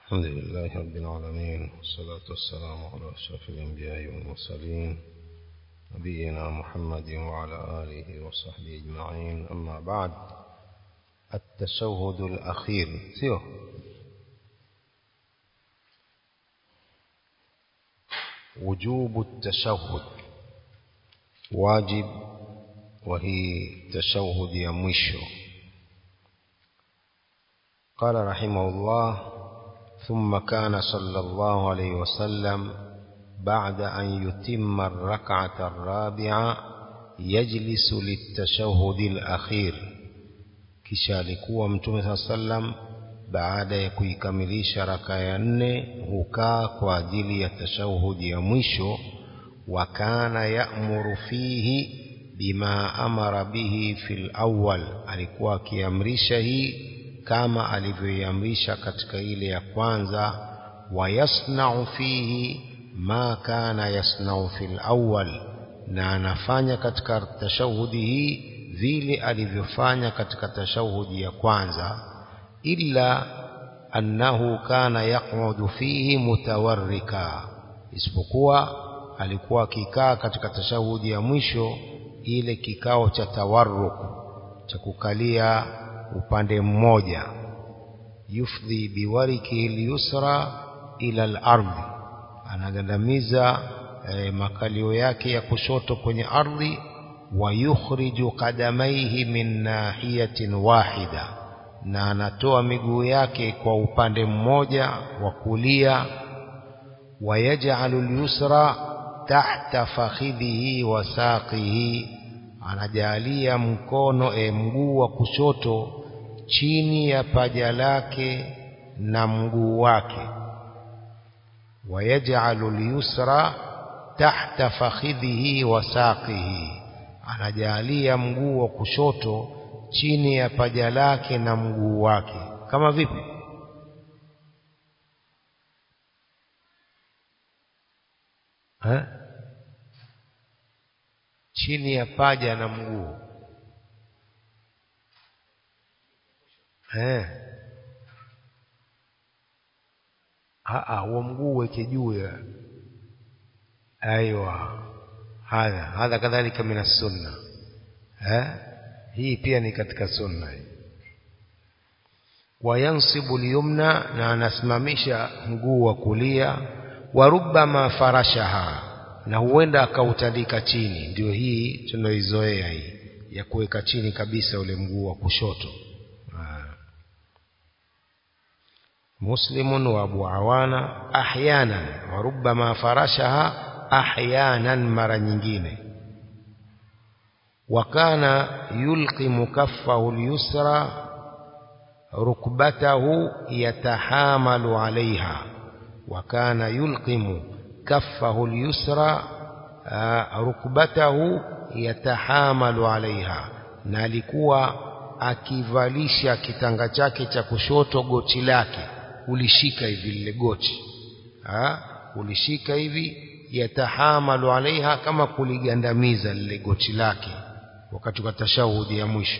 الحمد لله رب العالمين والصلاة والسلام على أشرف الأنبياء والمرسلين نبينا محمد وعلى آله وصحبه أجمعين أما بعد التشهد الأخير سيو وجوب التشهد واجب وهي تشهد يا مشو قال رحمه الله ثم كان صلى الله عليه وسلم بعد أن يتم الركعة الرابعة يجلس للتشهد الأخير kisha alikuwa mtume saa sallam baada ya kuikamilisha raka ya nne hukaa kwa ajili ya tashahudi ya mwisho wa kana ya'muru fihi bima amara bihi fil awwal alikuwa akiamrisha hii kama alivyoiamrisha katika ile ya kwanza wayasnau fihi ma kana yasnau fil awwal na anafanya katika tashahudi hii vile alivyofanya katika tashahudi ya kwanza illa annahu kana yaqudu fihi mutawarrika isipokuwa alikuwa akikaa katika tashahudi ya mwisho ile kikao cha tawarruk cha kukalia upande mmoja yufdhi biwarikihi lyusra ila al-ardhi anagandamiza eh, makalio yake ya kushoto kwenye ardhi wa yukhriju qadamaihi min nahiyatin wahida na anatoa miguu yake kwa upande mmoja wa kulia wayaj'alu al-yusra tahta fakhidhihi wa saqihi anajalia mkono e, mguu wa kushoto chini ya paja lake na mguu wake wayaj'alu al-yusra tahta fakhidhihi wa saqihi anajalia mguu wa kushoto chini ya paja lake na mguu wake kama vipi ha? chini ya paja na mguu eh ah huo mguu weke juu ya aiywa hadha hadha kadhalika min sunna eh hii pia ni katika sunna hii wayansibu liyumna na anasimamisha mguu wa kulia wa rubbama farashaha na huenda akautandika chini ndio hii tunaoizoea hii ya kuweka chini kabisa ule mguu wa kushoto muslimun wa abu awana ahyanan wa rubbama farashaha ahyanan mara nyingine wakana yulqimu kaffahu al-yusra rukbatahu yatahamalu alaiha wakana yulqimu كفه اليسرى ركبته يتحامل عليها na alikuwa akivalisha kitanga chake cha kushoto goti lake ulishika hivi lile goti ha? ulishika hivi yatahamalu alaiha kama kuligandamiza lile goti lake wakati wa tashahudi ya mwisho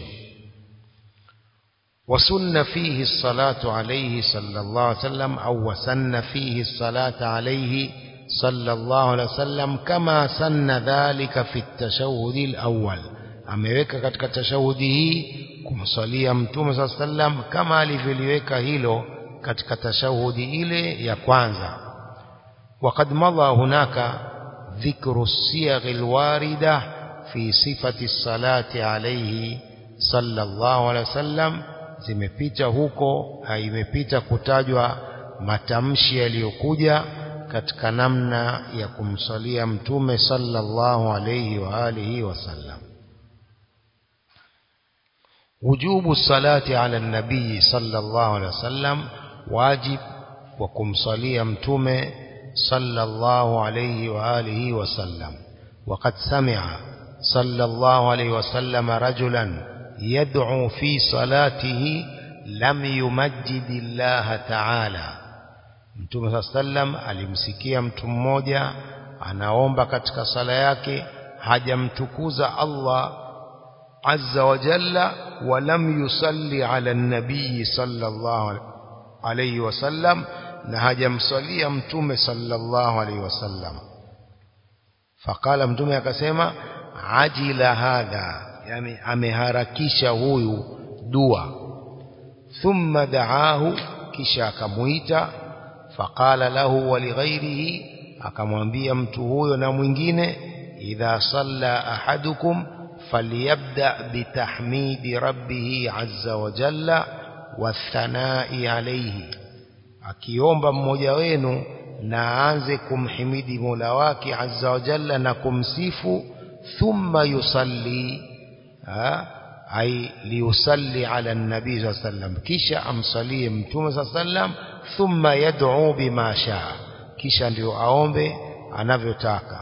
وسن فيه الصلاة عليه صلى الله عليه وسلم أو وسن فيه الصلاة عليه صلى الله عليه وسلم كما سن ذلك في التشهد الأول ameweka katika tashahudi hii kumsalia mtume saa sallam kama alivyoliweka hilo katika tashahudi ile ya kwanza وقد مضى هناك ذكر الصيغ الواردة في صفة الصلاة عليه صلى الله عليه وسلم zimepita huko imepita kutajwa matamshi yaliyokuja katika namna ya kumsalia mtume sallallahu alayhi wa alihi wasallam wujubu salati ala nabii sallallahu alayhi wasallam wajib wa kumsalia mtume sallallahu alayhi wa alihi wasallam وقد سمع صلى الله عليه وسلم رجلا يدعو في صلاته لم يمجد الله تعالى Mtume saa sallam alimsikia mtu mmoja anaomba katika sala yake hajamtukuza Allah azza wa jalla wa lam yusalli ala nabii sallallahu alayhi wasallam na hajamswalia mtume sallallahu alaihi wasallam faqala mtume akasema ajila hadha yani ameharakisha huyu dua thumma daahu kisha akamuita faqala lahu wa lighairihi akamwambia mtu huyo na mwingine idha salla ahadukum falyabda bitahmidi rabbih azza wa jalla wathanai alayhi akiomba mmoja wenu na aanze kumhimidi Mola wake azza wa jalla na kumsifu thumma yusalli ay liusalli ala nabii sallallahu alayhi wasallam kisha amsalie mtume sallallahu alayhi wasallam thumma yad'u bima shaa kisha ndio aombe anavyotaka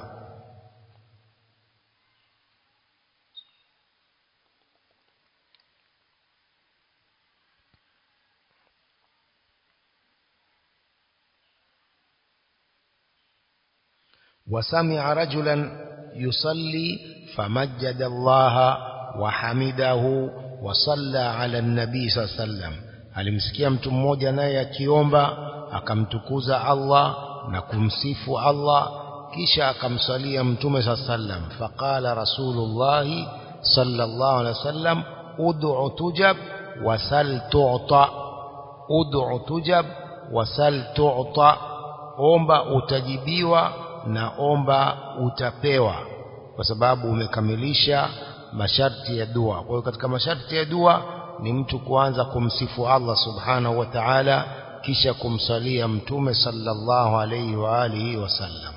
وسمع رجلا يصلي فمجد الله وحمده وصلى على النبي صلى الله عليه وسلم alimsikia mtu mmoja naye akiomba akamtukuza Allah na kumsifu Allah kisha akamsalia mtume saa sallam faqala rasulullah sallallahu alaihi wasallam ud'u tujab wasal tu'ta ud'u tujab wasal tu'ta omba utajibiwa na omba utapewa kwa sababu umekamilisha masharti ya dua kwa hiyo katika masharti ya dua ni mtu kuanza kumsifu Allah subhanahu wa ta'ala kisha kumsalia mtume sallallahu alayhi wa alihi wasallam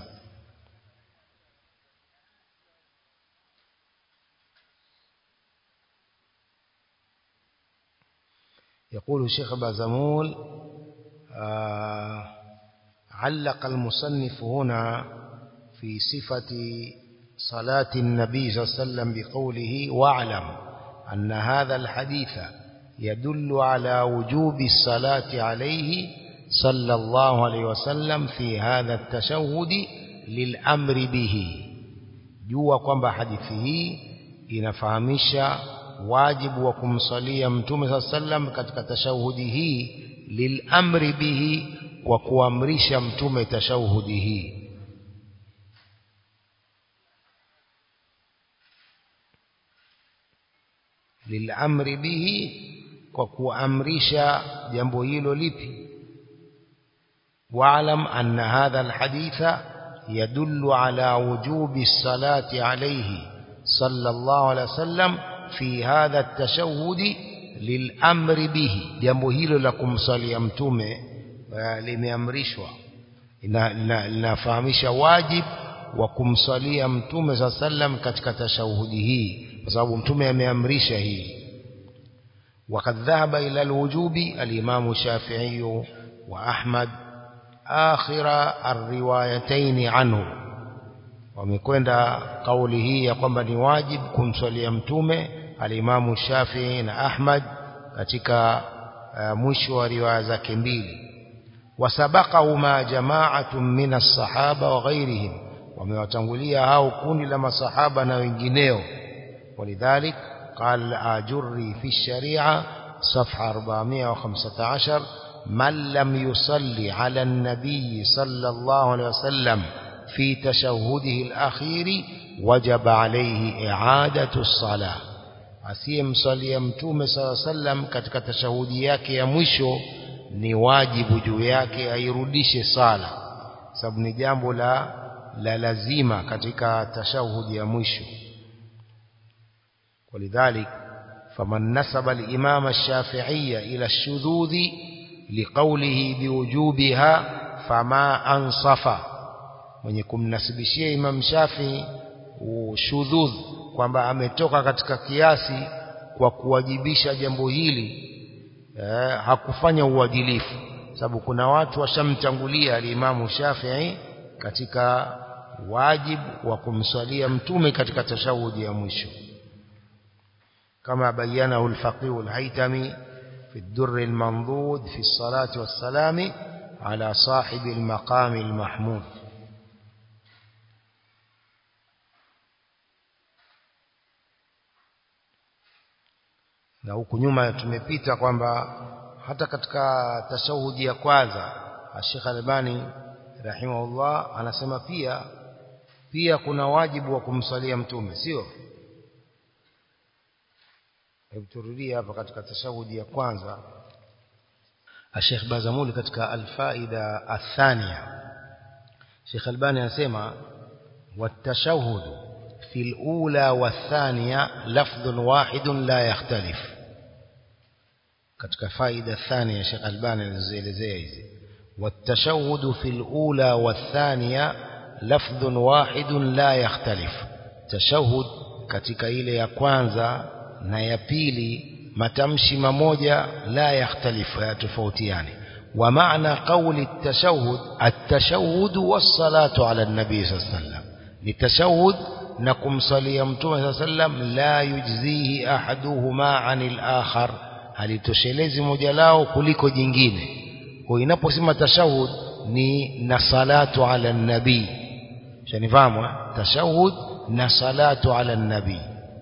يقول الشيخ بازمول آه علق المصنف هنا في صفة صلاة النبي صلى الله عليه وسلم بقوله واعلم أن هذا الحديث يدل على وجوب الصلاة عليه صلى الله عليه وسلم في هذا التشهد للأمر به jua kwamba hadithi hii inafahamisha wajibu wa kumsalia mtume saa sallam katika tashahudi hii lilamri bihi kwa kuamrisha mtume tashahudi hii lilamri bihi kwa kuamrisha jambo hilo lipi واعلم أن هذا الحديث يدل على وجوب الصلاة عليه صلى الله عليه وسلم في هذا التشهد للأمر به jambo hilo la kumsalia mtume limeamrishwa linafahamisha wajib wa kumsalia mtume saa sallam katika tashahudi hii kwa sababu mtume ameamrisha hii وقد ذهب إلى الوجوب الإمام الشافعي وأحمد آخر الروايتين عنه wamekwenda kauli hii ya kwamba ni wajib kumswalia mtume alimamu Shafii na Ahmad katika uh, mwisho wa riwaya zake mbili wasabaqahuma jama'atun min as-sahaba wa ghairihim wamewatangulia hao kundi la masahaba na wengineo walidhalik قال الآجري في الشريعة صفحة 415 من لم يصلي على النبي صلى الله عليه وسلم في تشهده الأخير وجب عليه إعادة الصلاة asiyemsalia mtume saa sallam katika tashahudi yake ya mwisho ni wajibu juu yake airudishe sala sababu ni jambo la la lazima katika tashahudi ya mwisho ولذلك فمن نسب الإمام الشافعي إلى الشذوذ لقوله بوجوبها فما أنصف mwenye kumnasibishia Imam Shafi ushudhudh kwamba ametoka katika kiasi kwa kuwajibisha jambo hili eh, hakufanya uadilifu sababu kuna watu washamtangulia alimamu Shafi'i katika wajibu wa kumswalia mtume katika tashahudi ya mwisho كما بينه الفقيه الهيتمي في الدر المنضود في الصلاة والسلام على صاحب المقام المحمود na huku nyuma tumepita kwamba hata katika tashahudi ya kwanza Sheikh Albani rahimahullah anasema pia pia kuna wajibu wa kumsalia mtume sio hebu turudie hapa katika tashahudi ya kwanza Sheikh Bazamuli katika alfaida athania Sheikh Albani anasema والتشهد في الأولى والثانية لفظ واحد لا يختلف katika faida thania Sheikh Albani alizoelezea hizi والتشهد في الأولى والثانية لفظ واحد لا يختلف تشهد katika ile ya kwanza na ya pili matamshi mamoja la yakhtalifu hayatofautiani ومعنى قول التشهد التشهد والصلاة على النبي صلى الله عليه وسلم للتشهد نكم صلي متوم صلى الله عليه وسلم لا يجزيه أحدهما عن الآخر halitoshelezi moja lao kuliko jingine kwa inaposema tashahud ni na salatu ala nabii shanifahamu tashahud na salatu ala nabii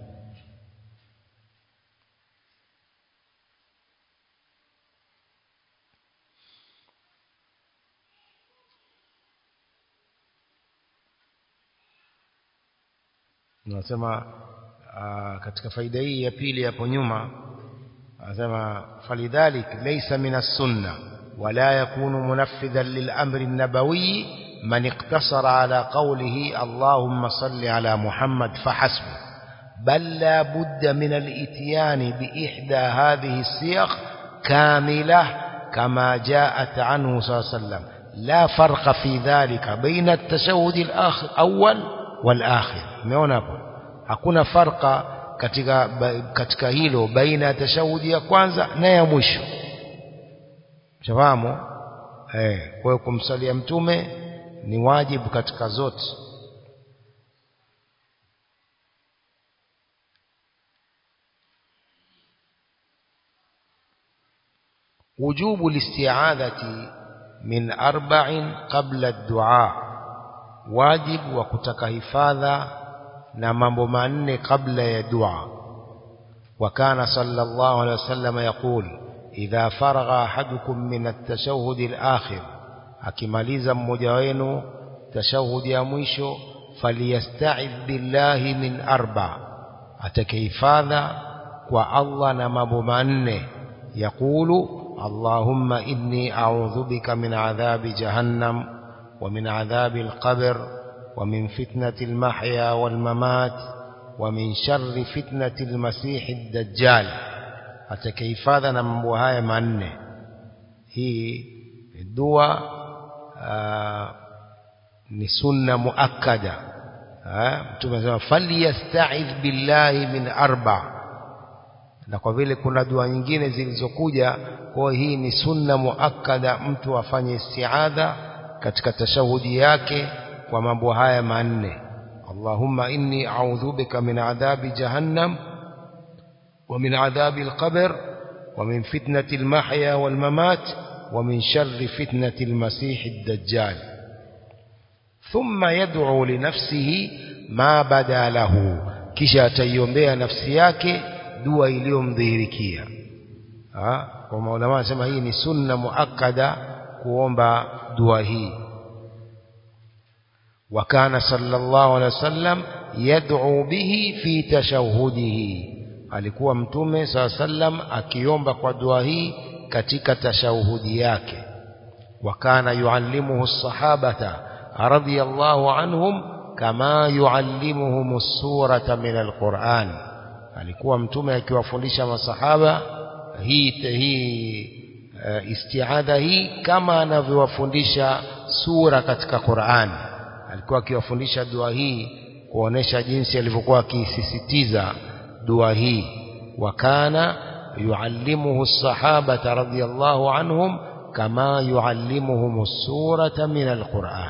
nasema katika faida hii ya pili hapo nyuma anasema falidhalik laysa min as-sunna wala yakunu munaffidhan lil-amri an-nabawi man iqtasara ala qawlihi Allahumma salli ala Muhammad fahasbu bal la budda min al-ityan bi ihda hadhihi as-siyaq kamilah kama ja'at anhu sallallahu alayhi wasallam la farqa fi dhalika baina at-tashahhud al-awwal wal-akhir umeona hapo hakuna farqa katika katika hilo baina ya tashahudi ya kwanza na ya mwisho shafahamu eh kwa hiyo kumsalia mtume ni wajibu katika zote وجوب الاستعاذة من أربع قبل الدعاء واجب وكتك هفاذا na mambo manne kabla ya dua وكان صلى الله عليه وسلم يقول إذا فرغ أحدكم من التشهد الآخر akimaliza mmoja wenu tashahudi ya mwisho faliyasta'idh billahi min arba atakihifadha kwa Allah na mambo manne yakulu Allahumma inni a'udhu bika min adhabi jahannam wa min adhabi al-qabr ومن فتنة المحيا والممات ومن شر فتنة المسيح الدجال atakayehifadha na mambo haya manne hii dua ni sunna muakkada mtume anasema falyasta'idh billahi min arba na kwa vile kuna dua nyingine zilizokuja kwa hii ni sunna muakkada mtu afanye isti'adha katika tashahudi yake kwa mambo haya manne Allahumma inni a'udhu bika min adhabi jahannam wa min adhabi al-qabr wa min fitnati al-mahya wal-mamat wa min sharri fitnati al-masih ad-dajjal thumma yad'u li nafsihi ma bada lahu kisha ataiombea nafsi yake dua iliyomdhihirikia kwa maulama anasema hii ni sunna muakkada kuomba dua hii وكان صلى الله عليه وسلم يدعو به في تشهده alikuwa mtume saa sallam akiomba kwa dua hii katika tashahudi yake wakana yuallimuhu sahabata radhiyallahu anhum kama yuallimuhum surata min alquran alikuwa mtume akiwafundisha masahaba hii hii uh, istiadha hii kama anavyowafundisha sura katika Qur'an alikuwa akiwafundisha dua hii kuonesha jinsi alivyokuwa akisisitiza dua hii wakana yuallimuhu as-sahabata radhiyallahu anhum kama yuallimuhum as-surata min al-Qur'an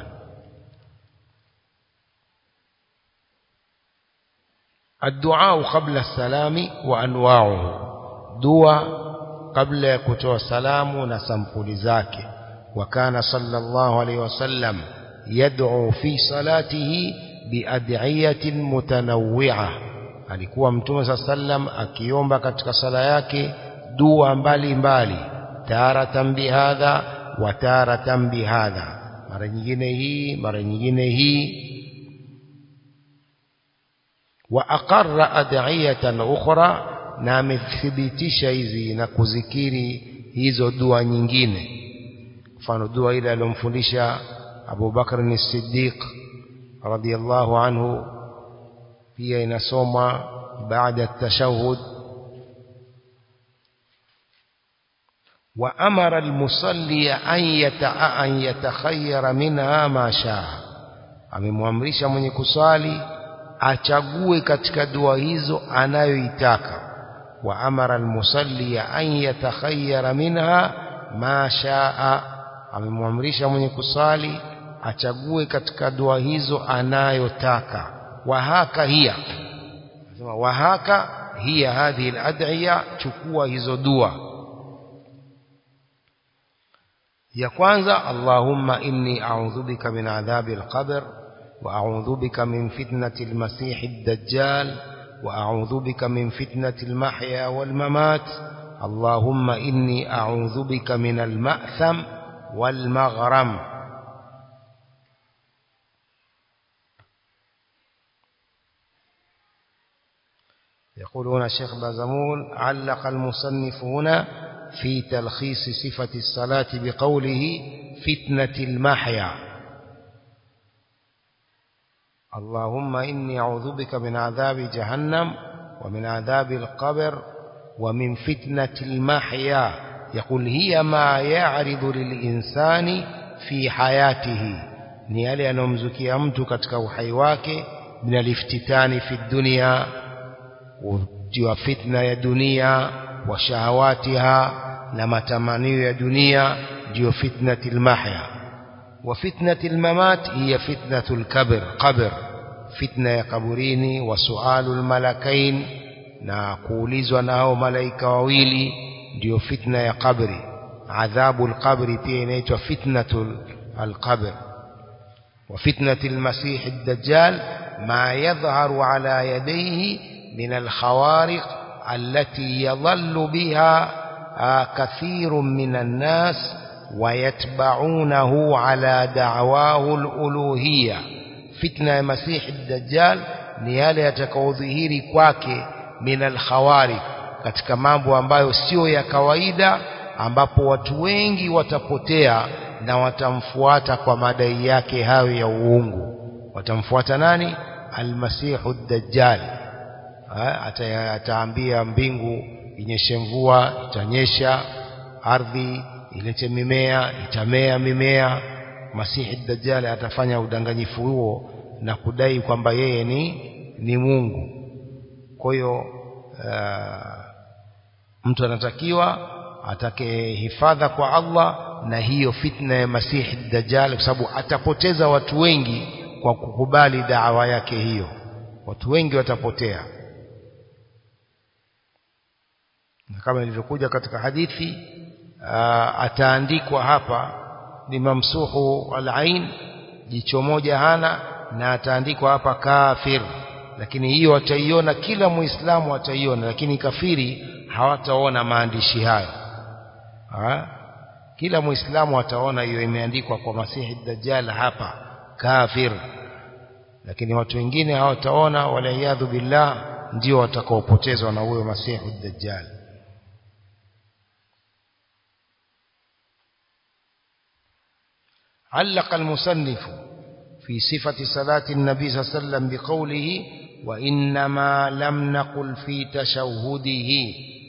الدعاء قبل السلام وانواعه دعاء قبل يكتوى السلام نسمقل زاكي وكان صلى الله عليه وسلم يدعو في صلاته بأدعية متنوعة alikuwa mtume saa sallam akiomba katika sala yake dua mbalimbali taratan bihadha وتارة بهذا mara nyingine hii mara nyingine hii wa aqarra ad'iyatan ukhra na amethibitisha hizi na kuzikiri hizo dua nyingine mfano dua ile aliyomfundisha Abu Bakr as-Siddiq radiyallahu anhu pia inasoma baada ya tashahhud وأمر المصلي أن يتع... أن يتخير منها ما شاء amemwamrisha mwenye kuswali achague katika dua hizo anayoitaka wa amara almusalli an yatakhayyara minha ma shaa amemwamrisha mwenye kuswali achague katika dua hizo anayotaka wa haka hiya nasema wa haka hiya hadhihi alad'iya chukua hizo dua ya kwanza Allahumma inni a'udhu bika min adhabi al-qabr wa a'udhu bika min fitnati al-masih ad-dajjal wa a'udhu bika min fitnati al-mahya wal-mamat Allahumma inni a'udhu bika min al-ma'tham wal-maghram يقولون الشيخ بازمول علق المصنف هنا في تلخيص صفة الصلاة بقوله فتنة المحيا اللهم إني أعوذ بك من عذاب جهنم ومن عذاب القبر ومن فتنة المحيا يقول هي ما يعرض للإنسان في حياته ni yale yanayomzukia mtu katika uhai wake min aliftitani fi dunia utiwa fitna ya dunia wa shahawatiha na matamanio ya dunia ndio fitnatil mahya wa fitnatil mamat hiya fitnatul kabr qabr fitna ya kaburini wa sualul malakain na kuulizwa na hao malaika wawili ndio fitna ya kabri adhabul qabri pia inaitwa fitnatul alqabr wa fitnatil masih ad-dajjal ma yadhharu ala yadayhi min al-khawariq التي يضل بها كثير من الناس ويتبعونه على دعواه الألوهية فتنة مسيح الدجال ni yale yatakaodhihiri kwake min alkhawari katika mambo ambayo sio ya kawaida ambapo watu wengi watapotea na watamfuata kwa madai yake hayo ya uungu watamfuata nani almasihu dajjal ata, ataambia mbingu inyeshe mvua itanyesha ardhi ilete mimea itamea mimea masihi dajjal atafanya udanganyifu huo na kudai kwamba yeye ni ni Mungu kwa hiyo uh, mtu anatakiwa atake hifadha kwa Allah na hiyo fitna ya masihi dajjal kwa sababu atapoteza watu wengi kwa kukubali dawa yake hiyo watu wengi watapotea kama ilivyokuja katika hadithi aa, ataandikwa hapa ni mamsuhu al-ain jicho moja hana na ataandikwa hapa kafir lakini hiyo ataiona kila muislamu ataiona lakini kafiri hawataona maandishi hayo ha? kila muislamu ataona hiyo imeandikwa kwa masihi dajjal hapa kafir lakini watu wengine hawataona wala billah ndio watakaopotezwa na huyo masihi dajjal علق المصنف في صفة صلاة النبي صلى الله عليه وسلم بقوله وإنما لم نقل في تشهده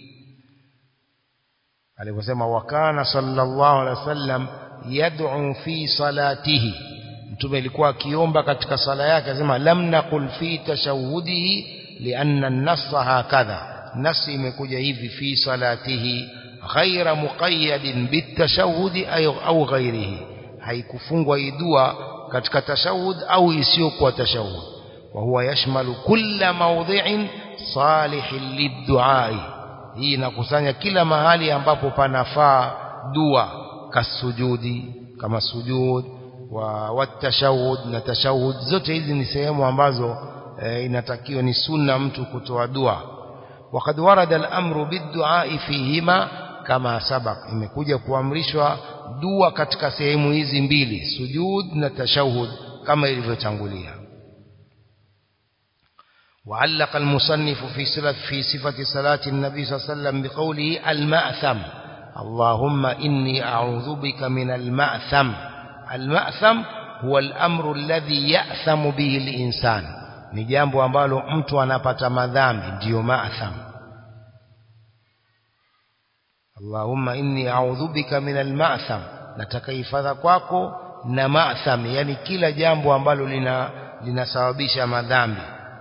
aliposema wakana sallallahu alaihi wasallam yad'u fi salatihi mtume alikuwa akiomba katika sala yake akasema lam naqul fi tashahhudihi lianna an-nass hakadha nasi imekuja hivi fi salatihi ghaira muqayyadin bitashahhudi au ghairihi haikufungwa hii dua katika tashahud au isiyokuwa tashahud wa huwa yashmalu kulla mawdhi'in salihin lidduai hii inakusanya kila mahali ambapo panafaa dua kasujudi kama sujud wa watashahud na tashahud zote hizi ni sehemu ambazo e, inatakiwa ni sunna mtu kutoa dua وقد ورد الأمر بالدعاء فيهما كما سبق imekuja kuamrishwa dua katika sehemu hizi mbili sujud na tashahud kama ilivyotangulia وعلق المصنف في صفة في صفة صلاة النبي صلى الله عليه وسلم بقوله المأثم اللهم إني أعوذ بك من المأثم المأثم هو الأمر الذي يأثم به الإنسان ni jambo ambalo mtu anapata madhambi ndiyo ma'tham Allahumma inni a'udhu bika min al-ma'tham nataka hifadha kwako na ma'tham yani kila jambo ambalo lina linasababisha madhambi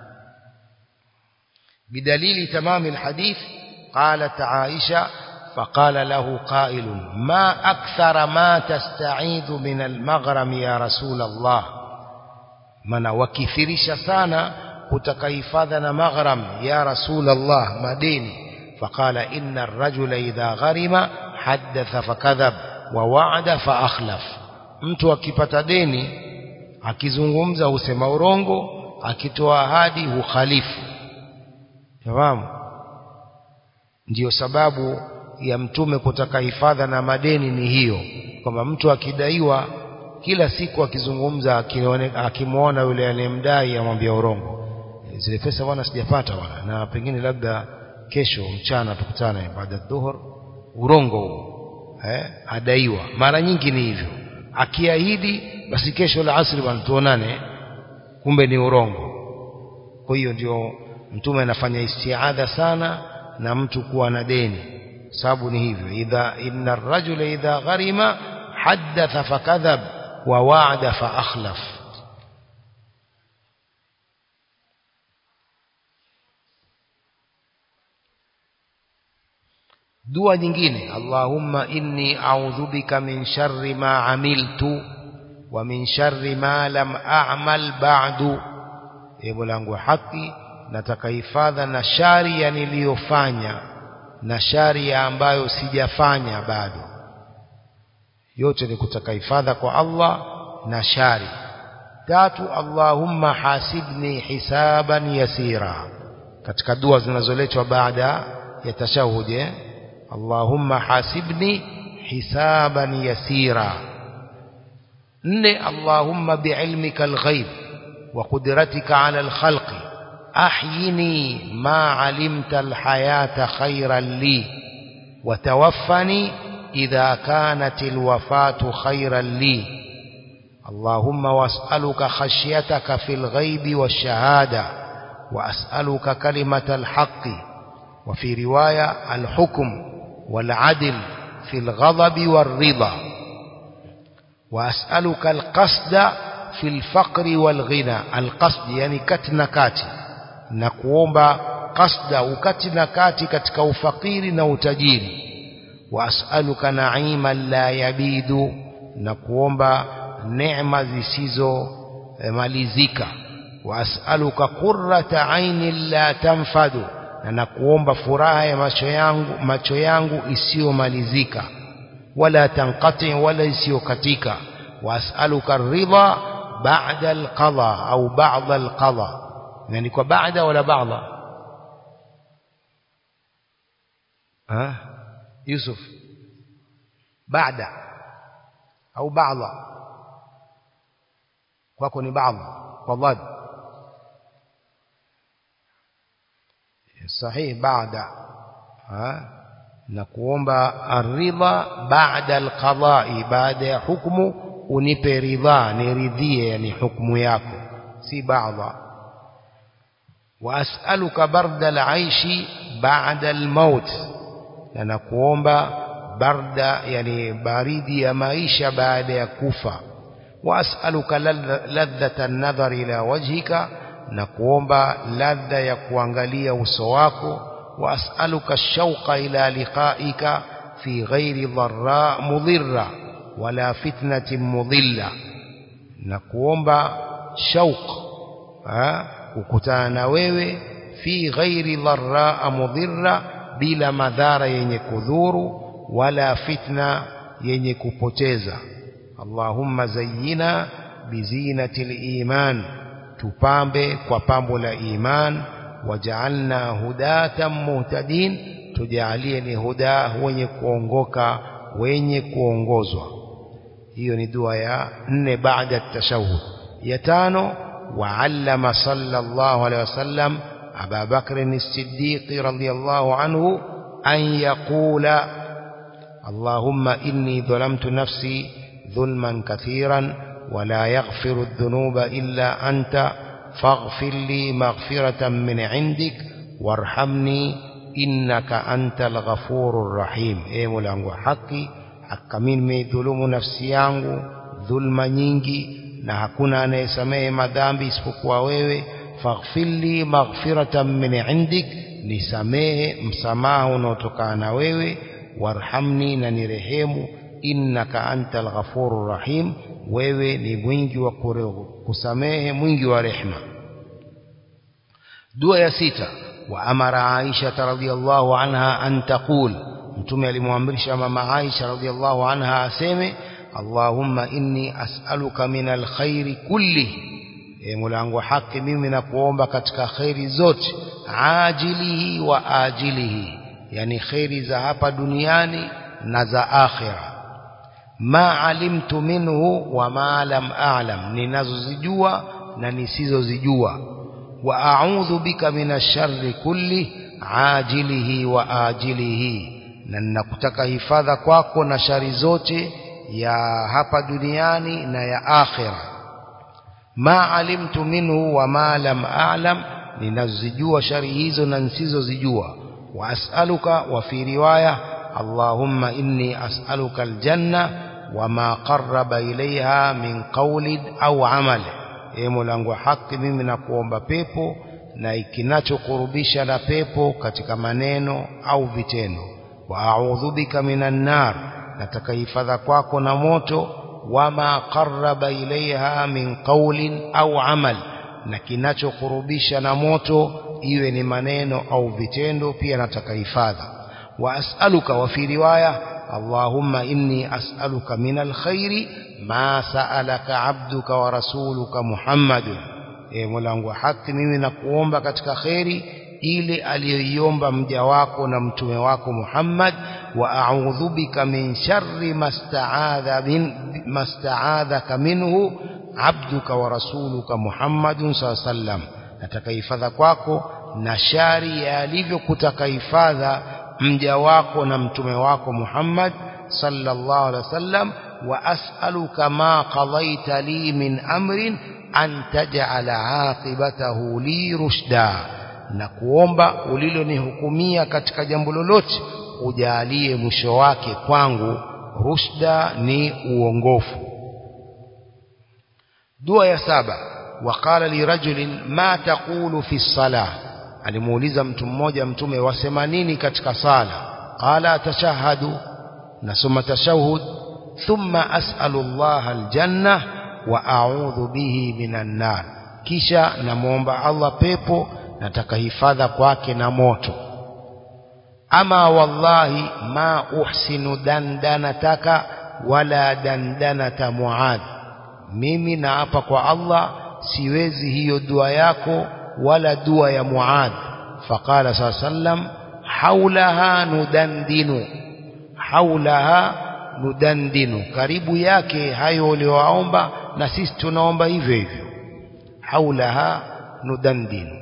بدليل تمام الحديث قالت عائشة فقال له قائل ما أكثر ما تستعيذ من المغرم يا رسول الله من وكثرش سانا كتكيفاذنا مغرم يا رسول الله مديني فقال إن الرجل إذا غرم حدث فكذب ووعد فأخلف mtu akipata deni akizungumza husema urongo akitoa ahadi hukhalifu Fahamu? Ndiyo sababu ya mtume kutaka hifadha na madeni ni hiyo, kwamba mtu akidaiwa kila siku akizungumza akimwona yule anayemdai amwambia urongo, zile pesa bwana sijapata bwana, na pengine labda kesho mchana tukutane baada ya dhuhur, urongo huo eh, adaiwa. Mara nyingi ni hivyo, akiahidi basi kesho la asri bwana tuonane, kumbe ni urongo. Kwa hiyo ndio mtume anafanya istiadha sana na mtu kuwa na deni sababu ni hivyo idha inna ar-rajula idha gharima haddatha fakadhab wa wa'ada fa akhlaf dua nyingine Allahumma inni a'udhu bika min sharri ma amiltu wa min sharri ma lam a'mal ba'du ewe langu haki nataka hifadha na shari ya niliyofanya na shari ya ambayo sijafanya bado yote ni kutaka hifadha kwa Allah na shari tatu Allahumma hasibni hisaban yasira katika dua zinazoletwa baada ya tashahud eh? Allahumma hasibni hisaban yasira nne Allahumma biilmika alghaib wa qudratika ala alkhalqi أحيني ما علمت الحياة خيرا لي وتوفني إذا كانت الوفاة خيرا لي اللهم واسألك خشيتك في الغيب والشهادة وأسألك كلمة الحق وفي رواية الحكم والعدل في الغضب والرضا وأسألك القصد في الفقر والغنى القصد يعني كتنا كاتي na kuomba kasda ukati na kati katika ufakiri na utajiri wa as'aluka na'iman la yabidu na kuomba neema zisizo eh, malizika wa as'aluka qurrata ainin la tanfadu na nakuomba furaha ya macho yangu macho yangu isiyomalizika wala tanqati wala isiyokatika wa as'aluka ridha ba'da alqada au ba'da alqada يعني kwa baada wala baadha ها يوسف بعد au baadha kwako ni baadha kwa dhad صحيح بعد ها na kuomba aridha baada alqada'i baada ya hukumu unipe ridha niridhie yani hukumu yako si baadha وأسألك برد العيش بعد الموت لأن كوomba برد يعني بريد يا maisha بعد ya kufa وأسألك لذة النظر إلى وجهك na kuomba ladha ya kuangalia uso wako وأسألك الشوق إلى لقائك في غير ضراء مضرة ولا فتنة مضلة na kuomba shauq kukutana na wewe fi ghairi dharra mudhirra bila madhara yenye kudhuru wala fitna yenye kupoteza Allahumma zayyina bizinatil iman tupambe kwa pambo la iman waj'alna hudatan muhtadin tujalie ni huda wenye kuongoka wenye kuongozwa hiyo ni dua ya nne baada tashahud ya tano وعلم صلى الله عليه وسلم أبا بكر الصديق رضي الله عنه أن يقول اللهم إني ظلمت نفسي ظلما كثيرا ولا يغفر الذنوب إلا أنت فاغفر لي مغفرة من عندك وارحمني إنك أنت الغفور الرحيم إيه ملانgu haki hakika mimi nimeidhulumu nafsi yangu dhulma nyingi na hakuna anayesamehe madhambi isipokuwa wewe faghfirli maghfiratan min indik nisamehe msamaha unaotokana na wewe warhamni na nirehemu innaka anta alghafurur rahim wewe ni mwingi wa kusamehe mwingi wa rehma dua ya sita wa amara aisha radhiyallahu anha an taqul mtume alimwamrisha mama aisha radhiyallahu anha aseme allahumma inni as'aluka min alkhairi kulli e mulango haki mimi nakuomba katika khairi zote ajilihi wa ajilihi yani khairi za hapa duniani na za akhira ma alimtu minhu wa ma lam a'lam ninazozijua na nisizozijua wa a'udhu bika minasharri kulli ajilihi wa ajilihi na ninakutaka hifadha kwako na shari zote ya hapa duniani na ya akhira ma alimtu minhu wa ma lam a'lam ninazijua shari hizo na nisizozijua wa as'aluka wa fi riwaya allahumma inni as'aluka aljanna wama qarraba ilaiha min qawlin au amal e mulangu haki mimi nakuomba pepo na ikinachokurubisha na pepo katika maneno au vitendo wa a'udhu bika minan nar nataka hifadha kwako na moto wama qarraba ilaiha min qawlin au amal na kinachokurubisha na moto iwe ni maneno au vitendo pia nataka hifadha wa as'aluka wa fi riwaya اللهم إني أسألك من الخير ما سألك عبدك ورسولك محمد e mulangu haki mimi nakuomba katika kheri ile aliyoiomba mja wako na mtume wako Muhammad wa a'udhu bika min sharri masta'adha min masta'adhaka minhu abduka wa rasuluka Muhammadun sallam nataka hifadha kwako na shari ya alivyokutaka hifadha mja wako na mtume wako Muhammad sallallahu alaihi wasallam wa as'aluka ma qadaita li min amrin an taj'ala aqibatahu li rushda na kuomba ulilonihukumia katika jambo lolote ujalie mwisho wake kwangu rushda ni uongofu dua ya saba waqala li rajulin ma taqulu fi salah alimuuliza mtu mmoja mtume wasema nini katika sala qala tashahadu nasoma tashahud thumma as'alu Allah aljanna wa a'udhu bihi minan nar kisha namuomba Allah pepo nataka hifadha kwake na moto ama wallahi ma uhsinu dandanataka wala dandanata muad mimi naapa kwa Allah siwezi hiyo dua yako wala dua ya Muad faqala saa sallam haulaha nudandinu haulaha nudandinu karibu yake hayo uliowaomba na sisi tunaomba hivyo hivyo haulaha nudandinu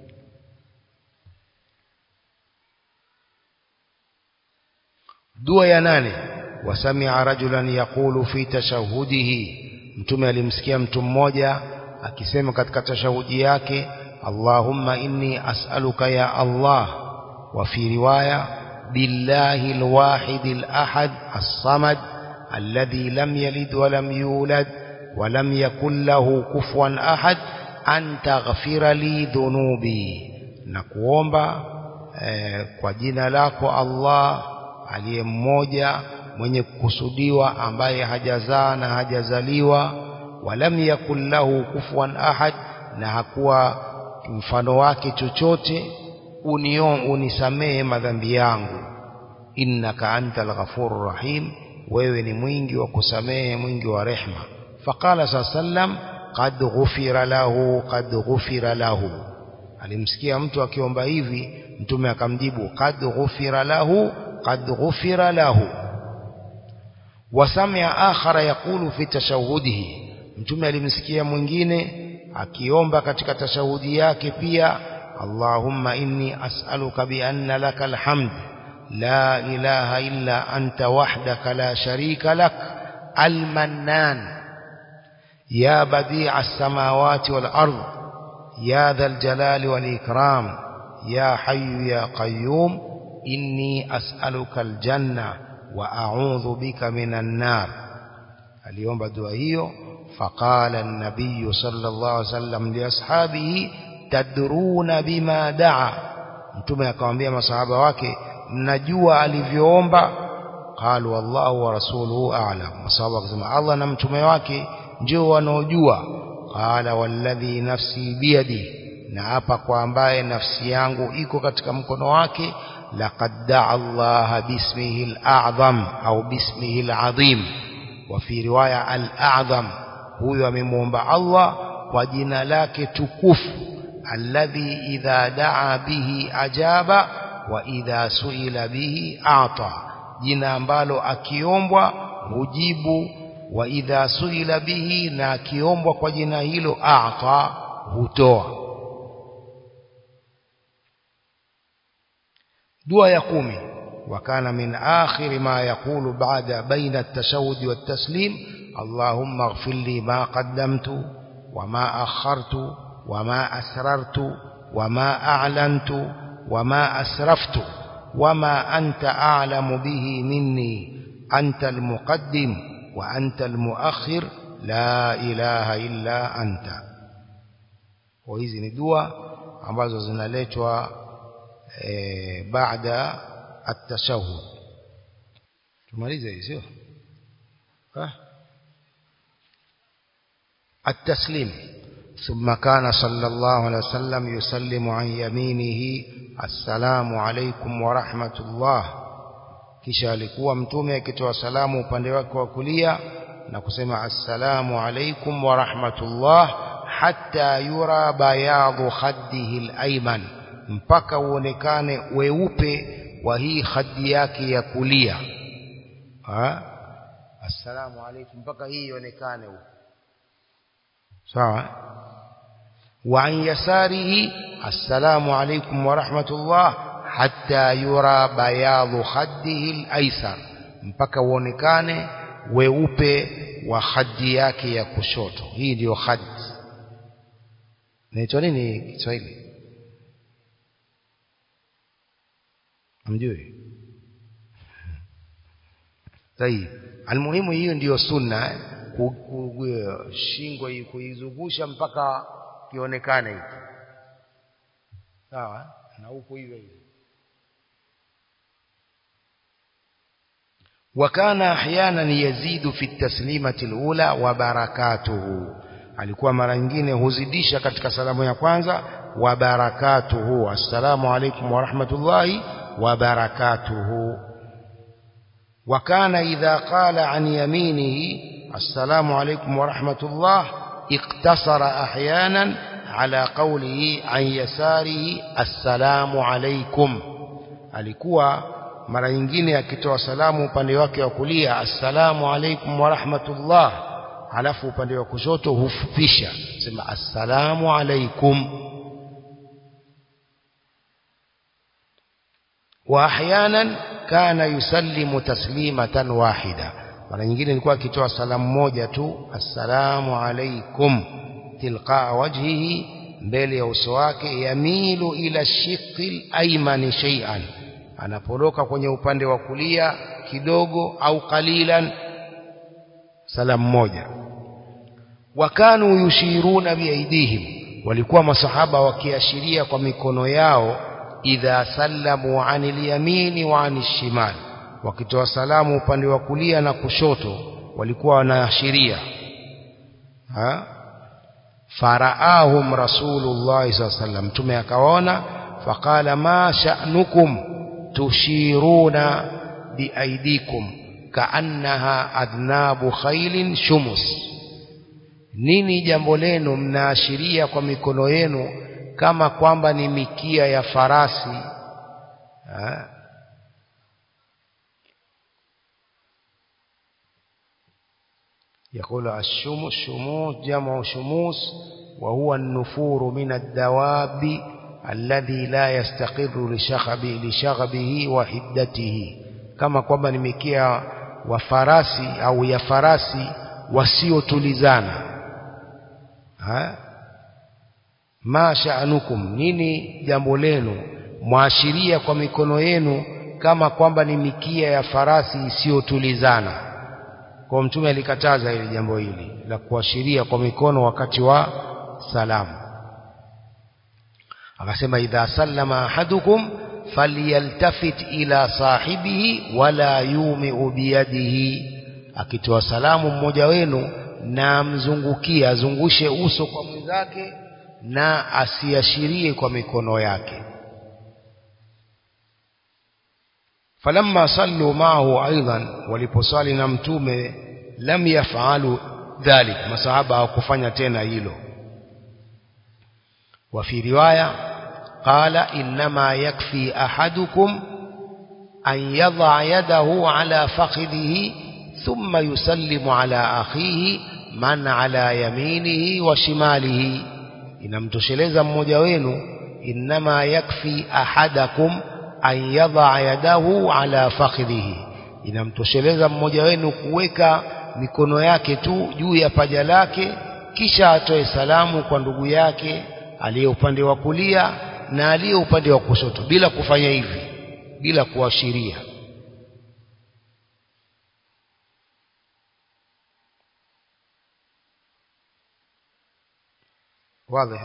dua ya nane wasamia rajulan yaqulu fi tashahudihi mtume alimsikia mtu mmoja akisema katika tashahudi yake Allahumma inni as'aluka ya Allah wa fi riwaya billahi alwahid alahad as-samad alladhi lam yalid wa lam yulad wa lam yakul lahu kufuwan ahad an taghfira li dhunubi na kuomba eh, kwa jina lako Allah aliye mmoja mwenye kukusudiwa ambaye hajazaa na hajazaliwa walam yakul lahu kufuwan ahad na hakuwa mfano wake chochote union unisamehe madhambi yangu innaka antal ghafurur rahim wewe ni mwingi wa kusamehe mwingi wa rehma faqala sallam qad ghufira lahu qad ghufira lahu alimsikia mtu akiomba hivi mtume akamjibu qad ghufira lahu qad ghufira lahu wasamia akhara yaqulu fi tashahudihi mtume alimsikia mwingine akiomba katika tashahudi yake pia Allahumma inni as'aluka bi anna laka alhamd la ilaha illa anta wahdaka la sharika lak almannan ya badi'a as-samawati wal ard ya dhal jalali wal ikram ya hayyu ya qayyum inni as'aluka aljanna wa a'udhu bika minan nar aliomba dua hiyo فقال النبي صلى الله عليه وسلم لأصحابه تدرون بما دعا mtume akamwambia masahaba wake mnajua alivyoomba qalu wallahu wa rasuluhu a'lam masahaba wakasema Allah na mtume wake ndio wanaojua qala walladhi nafsi biyadi na hapa kwa ambaye nafsi yangu iko katika mkono wake laqad da'a Allah bismihi al-a'zam au bismihi al-azim wa fi riwaya al-a'zam huyo amemuomba Allah kwa jina lake tukufu alladhi idha daa bihi ajaba wa idha suila bihi ata jina ambalo akiombwa hujibu wa idha suila bihi na akiombwa kwa jina hilo ata hutoa dua ya kumi وكان من آخر ما يقول بعد بين التشهد والتسليم اللهم اغفر لي ما قدمت وما أخرت وما أسررت وما أعلنت وما أسرفت وما أنت أعلم به مني أنت المقدم وأنت المؤخر لا إله إلا أنت وhizi ni dua ambazo zinaletwa e, baada at-tashahhud tumalize hizi sio التسليم ثم كان صلى الله عليه وسلم يسلم عن يمينه السلام عليكم ورحمة الله kisha alikuwa mtume akitoa salamu upande wake wa kulia na kusema assalamu alaikum wa rahmatullah hatta yura bayadhu khaddihi al-ayman mpaka uonekane weupe wa hii khaddi yake ya kulia ha assalamu alaikum mpaka hii ionekane huko sawa wa an yasarihi assalamu alaikum wa rahmatullah hatta yura bayadhu khaddihi al-aysar mpaka uonekane weupe wa khaddi yake ya kushoto hii ndio khaddi inaitwa nini Kiswahili amjui tayib almuhimu hiyo ndiyo sunna eh? shingo hii kuizungusha mpaka kionekane hiki sawa na huko hivyo hivyo وكان احيانا يزيد في التسليمه الاولى وبركاته alikuwa mara nyingine huzidisha katika salamu ya kwanza wa barakatuhu assalamu alaykum wa rahmatullahi wa barakatuhu wa kana idha qala an yaminihi السلام عليكم ورحمة الله اقتصر أحيانا على قوله عن يساره السلام عليكم alikuwa mara nyingine akitoa salamu upande wake wa kulia assalamu alaikum wa rahmatullah halafu upande wa kushoto hufupisha sema assalamu alaikum wa ahyanan kana yusallimu taslimatan wahida mara nyingine ilikuwa akitoa salamu moja tu assalamu alaikum tilqaa wajhihi mbele ya uso wake yamilu ila shiqqi al-ayman shay'an anaporoka kwenye upande wa kulia kidogo au qalilan salamu moja wakanu yushiruna biaidihim walikuwa masahaba wakiashiria kwa mikono yao idha sallamu anil yamini wa anil shimali wakitoa salamu upande wa kulia na kushoto walikuwa wanaashiria faraahum rasulullah sallallahu alaihi mtume akaona faqala ma sha'nukum tushiruna biaidikum kaannaha adnabu khailin shumus nini jambo lenu mnaashiria kwa mikono yenu kama kwamba ni mikia ya farasi ha? يقول الشموس شموس جمع شموس وهو النفور من الدواب الذي لا يستقر لشغب لشغبه وحدته kama kwamba ni mikia wa farasi au ya farasi wasiotulizana ma sha'anukum nini jambo lenu mwashiria kwa mikono yenu kama kwamba ni mikia ya farasi isiyotulizana kwa mtume alikataza hili jambo hili la kuashiria kwa mikono wakati wa salamu akasema idha sallama ahadukum falyaltafit ila sahibihi wala yumiu biyadihi akitoa salamu mmoja wenu na amzungukie azungushe uso kwa mwenzake na asiashirie kwa mikono yake falamma sallu maahu aidan waliposali na mtume lam yafalu dhalik masahaba hawakufanya tena hilo وفي رواية قال إنما يكفي أحدكم أن يضع يده على فخذه ثم يسلم على أخيه من على يمينه وشماله inamtosheleza mmoja wenu innama yakfi ahadakum an yadha yadahu ala fakhidhihi inamtosheleza mmoja wenu kuweka mikono yake tu juu ya paja lake kisha atoe salamu kwa ndugu yake aliye upande wa kulia na aliye upande wa kushoto bila kufanya hivi bila kuashiria واضح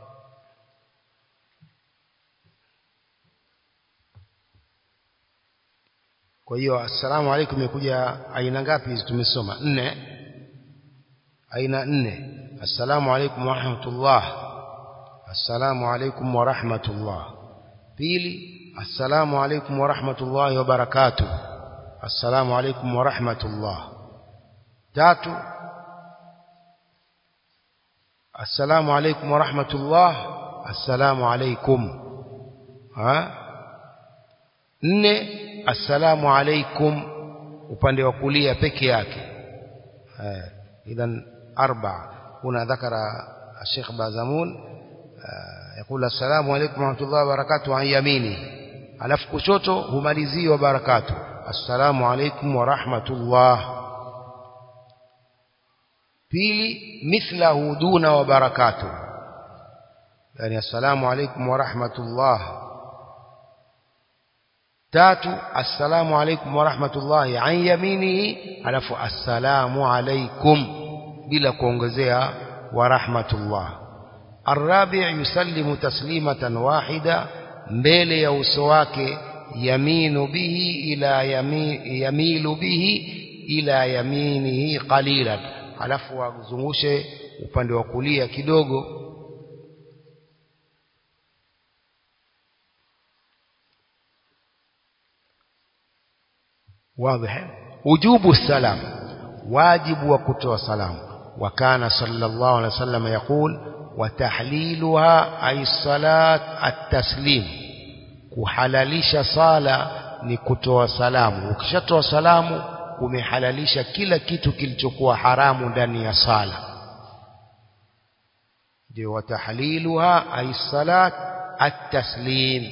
kwa hiyo assalamu alaikum imekuja aina ngapi hizi tumesoma nne aina nne assalamu alaikum wa rahmatullah assalamu alaikum wa rahmatullah pili assalamu alaikum wa rahmatullahi wa barakatuh assalamu alaikum wa rahmatullah tatu assalamu alaikum wa rahmatullah assalamu alaikum ha nne assalamu alaikum upande wa kulia peke yake idhan arba هنا ذكر الشيخ بازمون يقول السلام عليكم ورحمة الله وبركاته عن يمينه alafu kushoto humalizii wa barakatu assalamu alaikum wa rahmatullah pili mithlahu duna wa barakatu yani assalamu alaikum wa rahmatullah tatu assalamu alaikum wa rahmatullahi an yaminihi alafu assalamu alaikum bila kuongezea wa rahmatullah الرابع يسلم تسليمة واحدة mbele ya uso wake yaminu bihi ila yami, yamilu bihi ila yaminihi qalilan halafu azungushe upande wa kulia kidogo واضح وجوب السلام واجب وكتوى سلام وكان صلى الله عليه وسلم يقول وتحليلها أي الصلاة التسليم kuhalalisha sala ni kutoa salamu ukishatoa salamu umehalalisha kila kitu kilichokuwa haramu ndani ya sala ndio watahliluha ay salat at-taslim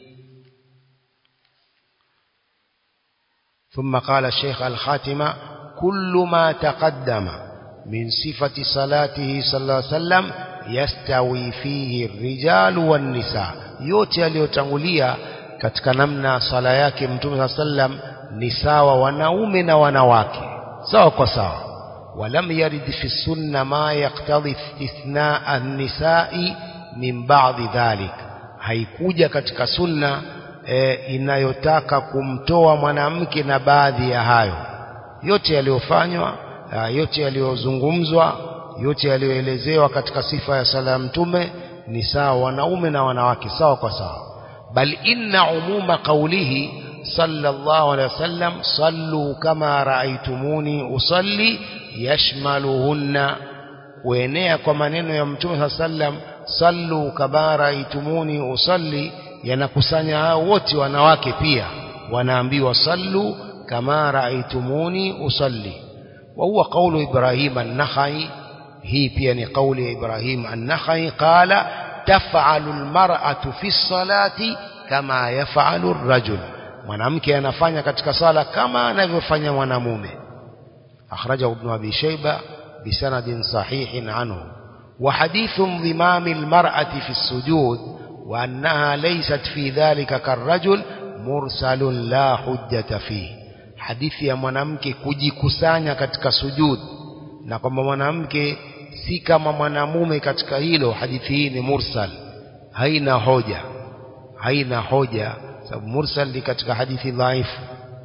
ثم قال الشيخ الخاتمة كل ما تقدم من صفة صلاته صلى الله عليه وسلم yastawi fihi rijalu wan nisa yote yaliyotangulia katika namna sala yake mtume saa sallam ni sawa wanaume na wanawake sawa kwa sawa walam yarid fi sunna ma yaktadhi istithnaa an-nisa'i min ba'dhi dhalik haikuja katika sunna e, inayotaka kumtoa mwanamke na baadhi ya hayo yote yaliyofanywa yote yaliyozungumzwa yote yaliyoelezewa katika sifa ya sala ya mtume ni sawa wanaume na wanawake sawa kwa sawa bal inna umuma qawlihi sallallahu alaihi wasallam sallu kama raaitumuni usalli yashmaluhunna kuenea kwa maneno ya mtume sallam sallu kama raaitumuni usalli yanakusanya hao wote wanawake pia wanaambiwa sallu kama raaitumuni usalli وهو قول إبراهيم النخعي هي بيان قول إبراهيم النخعي قال تفعل المرأة في الصلاة كما يفعل الرجل mwanamke anafanya katika sala kama anavyofanya mwanamume akhrajahu ibn abi shayba bisanadin sahihin anhu wa hadithu dhimam almar'ati fi as-sujud wa annaha laysat fi dhalika karrajul mursalun la hujjata fihi hadithi ya mwanamke kujikusanya katika sujud na kwamba mwanamke si kama mwanamume katika hilo hadithi hii ni mursal haina hoja haina hoja sababu mursal ni katika hadithi dhaifu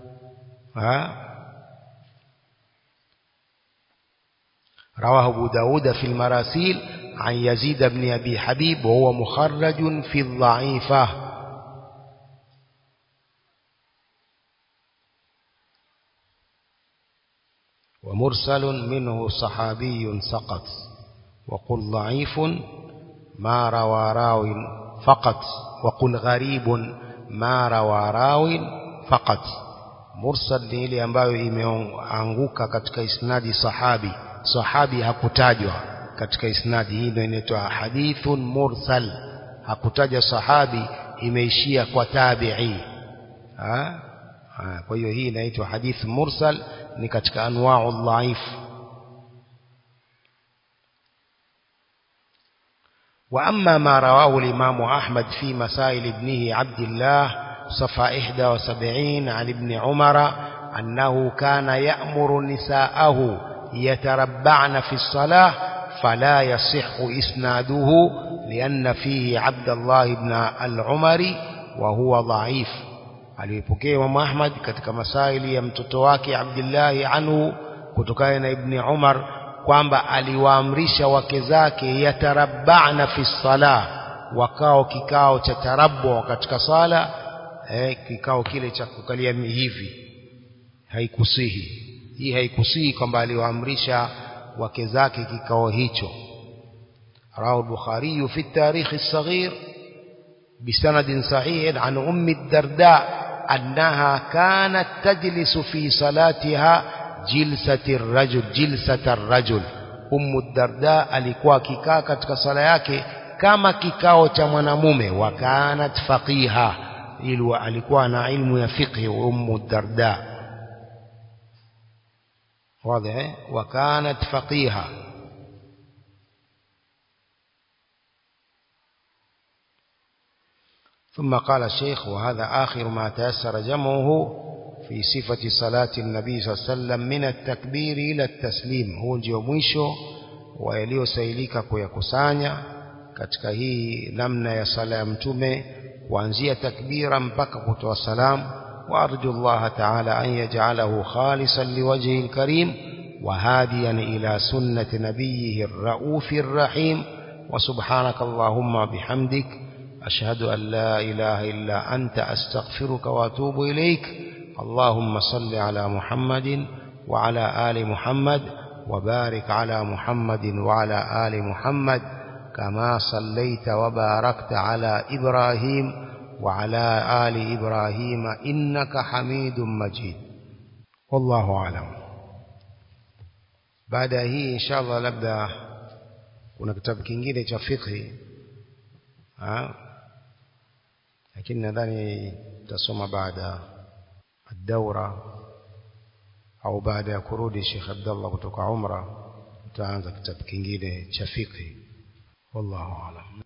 رواه أبو داود في المراسيل عن يزيد بن أبي حبيب وهو مخرج في الضعيفة ومرسل منه صحابي سقط وقل ضعيف ما روى راو فقط وقل غريب ما روى راو فقط mursal ni ile ambayo imeanguka katika isnadi sahabi sahabi hakutajwa katika isnadi hii ndio inaitwa hadithun mursal hakutaja sahabi imeishia kwa tabi'i ha? ha kwa hiyo hii inaitwa hadith mursal ni katika anwa'u dhaif وأما ما رواه الإمام أحمد في مسائل ابنه عبد الله صفى 71 عن ابن عمر أنه كان يأمر نساءه يتربعن في الصلاة فلا يصح إسناده لأن فيه عبد الله بن العمري وهو ضعيف alipokea Imam Ahmad katika masaili ya mtoto wake Abdullahi anhu kutokana na Ibni Umar kwamba aliwaamrisha wake zake yatarabbana fi sala wakao kikao cha tarabbu katika sala eh, kikao kile cha kukalia hivi haikusihi hii haikusihi kwamba aliwaamrisha wake zake kikao hicho rawahu al-bukhari fi at-tarikh as-saghir بسند صحيح عن أم الدرداء أنها كانت تجلس في صلاتها جلسة الرجل جلسة الرجل أم الدرداء alikuwa kikaa katika sala yake kama kikao cha mwanamume wa kanat faqiha ilwa alikuwa na ilmu ya fiqh ummu الدرداء واضح وكانت فقيها ثم قال الشيخ وهذا آخر ما تيسر جمعه في صفة صلاة النبي صلى الله عليه وسلم من التكبير إلى التسليم هو ndio mwisho wa yaliyosailika kuyakusanya katika hii namna ya sala ya mtume kuanzia takbira mpaka kutoa salam وأرجو الله تعالى أن يجعله خالصا لوجهه الكريم وهاديا إلى سنة نبيه الرؤوف الرحيم وسبحانك اللهم بحمدك أشهد أن لا إله إلا أنت أستغفرك وأتوب إليك اللهم صل على محمد وعلى آل محمد وبارك على محمد وعلى آل محمد كما صليت وباركت على إبراهيم وعلى آل إبراهيم إنك حميد مجيد والله أعلم بعد هي إن شاء الله labda kuna kitabu kingine cha fiqh lakini nadhani tutasoma baada الدورة au baada ya kurudi Sheikh Abdullah kutoka umra tutaanza kitabu kingine cha fiqh wallahu a'lam